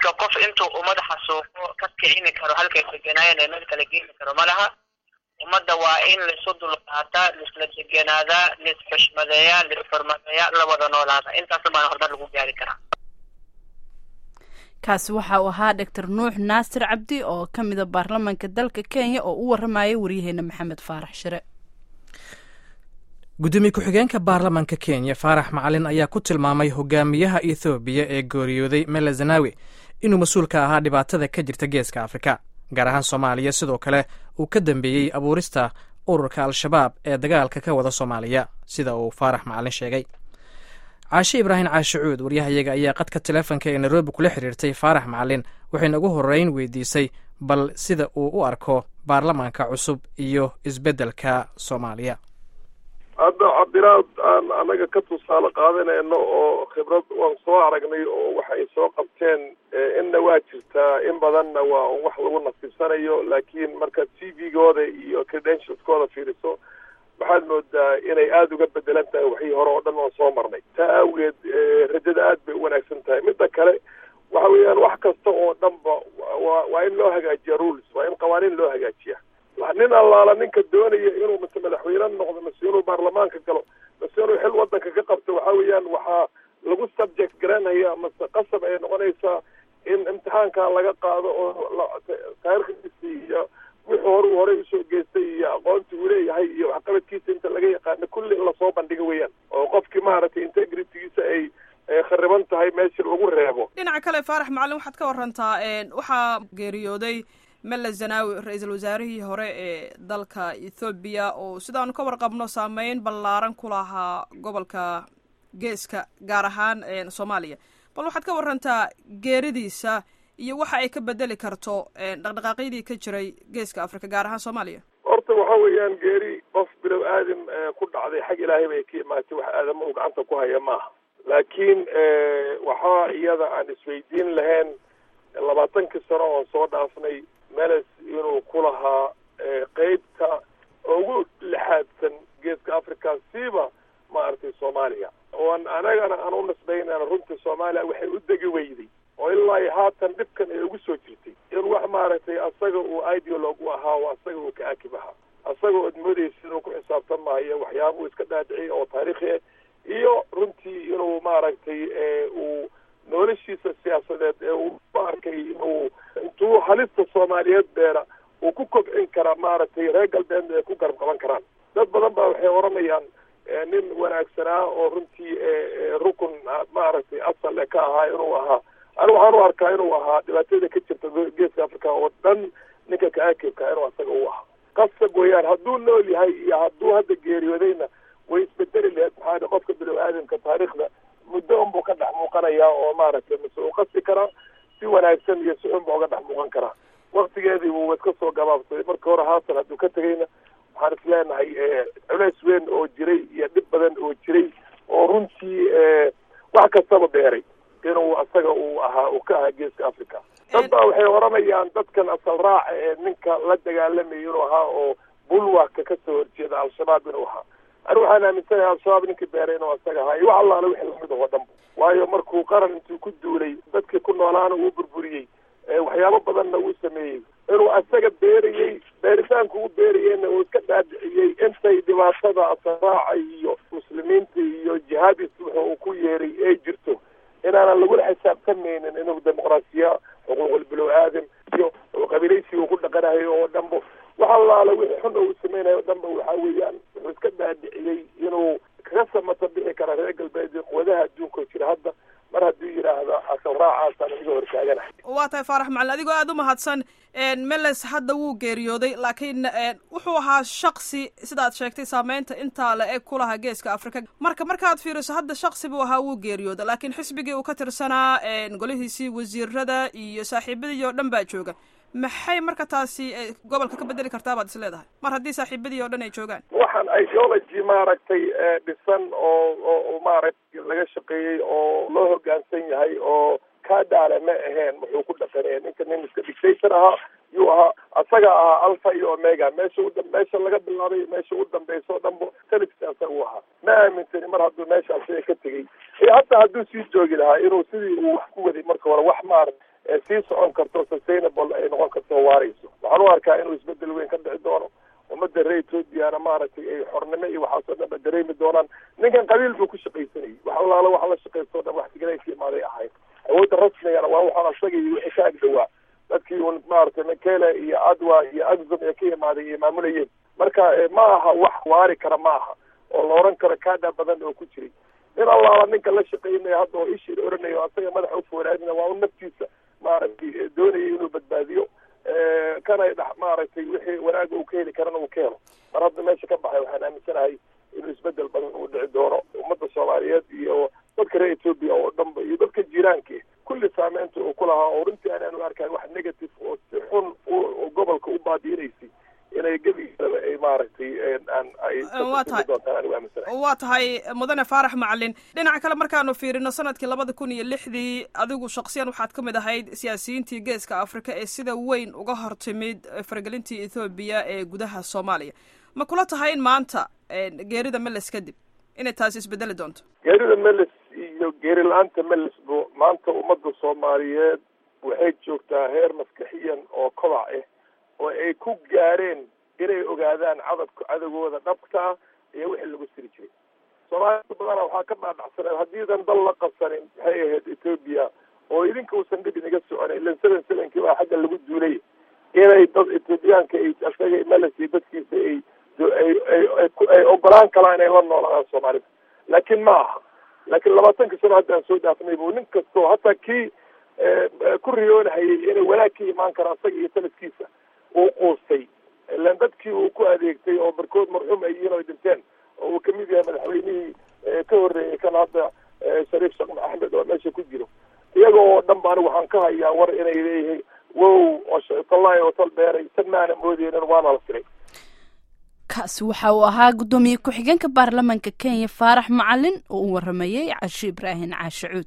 marka qof intuu ummad xasuuqo ka kicini karo halkay deganaayeen ee meel kala geeni karo ma laha ummadda waa in laisu dulqaataa laisla deganaadaa laisxushmadeeyaa laisxurmadeeyaa la wada noolaada intaas baana horumar lagu gaari karaa kaasi waxa uu ahaa doctor nuux naasir cabdi oo ka mida baarlamaanka dalka kenya oo u warramaya waryaheena maxamed faarax shire gudoomiye ku-xigeenka baarlamaanka kenya faarax macalin ayaa ku tilmaamay hogaamiyaha ethoobiya ee geeriyooday mele zanawi inuu mas-uul ka ahaa dhibaatada ka jirta geeska afrika gaar ahaan soomaaliya sidoo kale uu ka dambeeyey abuurista ururka al-shabaab ee dagaalka ka wada soomaaliya sida uu faarax macalin sheegay caashe ibraahim caashicuud waryahayaga ayaa qadka teleefonka ee nairobi kula xiriirtay faarax macalin waxayna ugu horreyn weydiisay bal sida uu u arko baarlamaanka cusub iyo isbeddelka soomaaliya hadda cabdiraad aan anaga ka tusaale qaadanayno oo khibrad waan soo aragnay oo waxay soo qabteen inna waa jirtaa in badanna waa un wax lagu nasiibsanayo laakiin markaad c v-gooda iyo credentialskooda fiiriso waxaad moodaa inay aada uga bedelan tahay waxii hore oo dhan oon soo marnay taa awgeed rajada aad bay u wanaagsan tahay midda kale waxa weeyaan wax kasta oo dhanba waa waa in loo hagaajiya rules waa in qawaaniin loo hagaajiya nin allaala ninka doonaya inuu mase madaxweyne noqdo mase inuu baarlamaanka galo mase inuu xil wadanka ka qabto waxa weeyaan waxaa lagu subject garanaya mase qasab ay noqonaysaa in imtixaanka laga qaado oo taarikhdiisa iyo wuxuu hore uu horey usoo geystay iyo aqoonti uu leeyahay iyo waxqabadkiisa inta laga yaqaano kulli in lasoo bandhigo weeyaan oo qofkii maaragtay integritygiisa ay khariban tahay meesha lagu reebo dhinaca kale faarax macalin waxaad ka warantaa waxaa geeriyooday mele zanawi ra-iisul wasaarihii hore ee dalka ethoobiya oo sidaanu ka warqabno saameyn ballaaran ku lahaa gobolka geeska gaar ahaan soomaaliya bal waxaad ka warantaa geeridiisa iyo waxa ay ka bedeli karto dhaqdhaqaaqyadii ka jiray geeska africa gaar ahaan soomaaliya horta waxa weeyaan geeri qof bilow aadam ku dhacday xag ilaahay bay ka imaatay wax aadama uu gacanta ku haya maaha laakiin waxaa iyada aan isweydiin lahayn labaatankii sano oon soo dhaafnay meles inuu ku lahaa qeybta ugu lixaadsan geeska africa siiba maaragtay soomaaliya oon anagana aan u nisbaynana runtii soomaaliya waxay u degi weyday oo ilaa haatan dhibkan ay ugu soo jirtay in wax maaragtay asaga uu ideolog u ahaa oo asaga uu ka akib ahaa asaga ood moodaysa inuu ku xisaabtan maayo waxyaaba uu iska dhaadhiciyay oo taariikhi ah iyo runtii inuu maaragtay uu noloshiisa siyaasadeed ee uu u arkay inuu intuu halista soomaaliyeed beera uu ku kobcin karaa maaragtay reer galbeedna ay ku garab qaban karaan dad badan baa waxay odhanayaan nin wanaagsanaa oo runtii rukun maaragtay asal e ka ahaa inuu ahaa ani waxaan u arkaa inuu ahaa dhibaatada ka jirta geeska africa oo dhan ninka ka-akibka inuu asaga u ahaa qasab weeyaan hadduu nool yahay iyo hadduu hadda geeriyoodayna way isbedeli laheed maxaa qofka bilow aadamka taariikhda muddo unbuu ka dhex muuqanayaa oo maaragtay mase uu qasi karaa si wanaagsan iyo si xun ba uga dhex muuqan karaa waktigeedii wuu iska soo gabaabsaday marka hore haatan hadduu ka tegayna waxaan isleenahay culeys weyn oo jiray iyo dhib badan oo jiray oo runtii wax kastaba beeray inuu asaga uu ahaa uu ka ahaa geeska africa dad baa waxay odhanayaan dadkan asal raaca ee ninka la dagaalamayay inuu ahaa oo bulwaka kasoo horjeeda al-shabaab inuu ahaa ani waxaan aaminsanahay al-shabaab ninkii beeray inuu asaga ahaa iyo wax allaala wixii lamid oo dhanba waayo markuu qaran intuu ku duulay dadkii ku noolaana uu burburiyey waxyaabo badanna uu sameeyey inuu asaga beerayey beeritaanku u beerayeyna uu iska dhaadhiciyey intay dhibaatada asaraaca iyo muslimiinta iyo jihaadis wuxu uu ku yeeray ay jirto inaanan lagula xisaabtamaynin inuu dimuqraasiya xuquuqul bilow aadam iyo qabiilaysiga uu ku dhaqanayo oo dhanba wax allaala wixii xun uu samaynayo o dhanba waxa weeyaan wuxuu iska dhaadhiciyey inuu kaga samata bixi kara reer galbeed quwadaha adduunka jira hadda mar hadduu yidhaahda asal raacaasaan iga hortaaganahay waa tahay faarax macalin adigoo aada u mahadsan meles hadda wuu geeriyooday laakiin wuxuu ahaa shaksi sidaad sheegtay saameynta intaa la eg ku lahaa geeska africa marka markaad fiiriso hadda shaksi buu ahaa wuu geeriyooda laakiin xisbigii uu ka tirsanaa golihiisii wasiirada iyo saaxiibadii oo dhan baa jooga maxay marka taasi gobolka ka bedeli kartaa baad is leedahay mar haddii saaxiibadii oo dhan ay joogaan waxaan ideology maaragtay dhisan oo oo maaragtay laga shaqeeyey oo loo hoggaansan yahay oo kaa dhaale ma aheen wuxuu ku dhaqanaya ninka nin iska dictator ahaa yuu ahaa asaga ahaa alpha iyo omega meesha u meesha laga bilaabay meesha u dambeysa o dhanba felix asaga u ahaa ma aaminsani mar hadduu meesha asaga ka tegey iyo hataa hadduu sii joogi lahaa inuu sidii uu wax ku waday marka hore wax maarag sii socon karto sustainable ay noqon karto waarayso waxaan u arkaa inuu isbedel weyn ka dhici doono ummadda reer ethoobiana maaragtay ay xornimo iyo waxaasoo dhan ba dareemi doonaan ninkan qabiil buu ku shaqaysanayay wax alaala waxa la shaqaysto o dhan wax tigray ka imaaday ahayd awoodda rasmigana waa waxaan asaga iyo wixii ka agdhawaa dadkii un maaragtay mekele iyo adwa iyo agzum ee ka imaaday ay maamulayeen marka ma aha wax waari kara ma aha oo la oran karo kaadha badan oo ku jiray in allaala ninka la shaqeynaya hadda oo ishii oranayo asaga madaxa ufoolaadina waa un naftiisa maaragtay doonayay inuu badbaadiyo kana dh maaragtay wixii wanaaga uu ka heli karana uu ka helo mar hadda meesha ka baxay waxaan aaminsanahay inuu isbedel badan uu dhici doono ummadda soomaaliyeed iyo dadka reer etoobiya oo dhanba iyo dadka jiiraanka kulli saameynta uu ku lahaa oo runtii aanaan u arkayn wax negative oo si xun gobolka u baadiinaysay inay gebigeedaba ay maaragtay aan ay doontaan anigu aaminsanahay waa tahay mudane faarax macalin dhinaca kale markaanu fiirino sanadkii labada kun iyo lixdii adigu shaksiyan waxaad ka mid ahayd siyaasiyiintii geeska afrika ee sida weyn uga hortimid faragelintii ethoobiya ee gudaha soomaaliya ma kula tahay in maanta geerida meles kadib inay taasi isbedeli doonto geerida meles iyo geeri la-aanta melesbo maanta ummadda soomaaliyeed waxay joogtaa heer maskaxiyan oo kobac ah oo ay ku gaareen inay ogaadaan cadabka cadowgooda dhabka ah iyo wixii lagu siri jiray soomaalida badana waxaa ka dhaadhacsaneen haddiidan dal la qabsanin maxay ahayd etoobiya oo idinka uusan dhib inaga soconayn ilan seven sevenkii baa xagga lagu duulay inay dad etoobiyaanka ay asaga meles iyo dadkiisa ay ay ogolaan kalaan inay la noolaadaan soomaalida laakiin ma aha laakiin labaatanka sano haddaan soo dhaafnay bu nin kastoo hataa kii ku riyoonahayay inay wanaag ka imaan kara asaga iyo sanadkiisa uu quustay ilan dadkii uu ku adeegtay oo barkood marxuum ay yihiin oo dhinteen oo uu kamid yahay madaxweynihii ka horreeyay kan hadda shariif sheekh axmed oo meesha ku jiro iyaga oo dhan ba anigu waxaan ka hayaa war inay leeyihiin wow oo shaytalahi oo tal dheeray san maana moodeynin waana la siray kaasi waxa uu ahaa guddoomiye ku-xigeenka baarlamaanka kenya faarax macalin oo u waramayey cashe ibraahim caashe cuud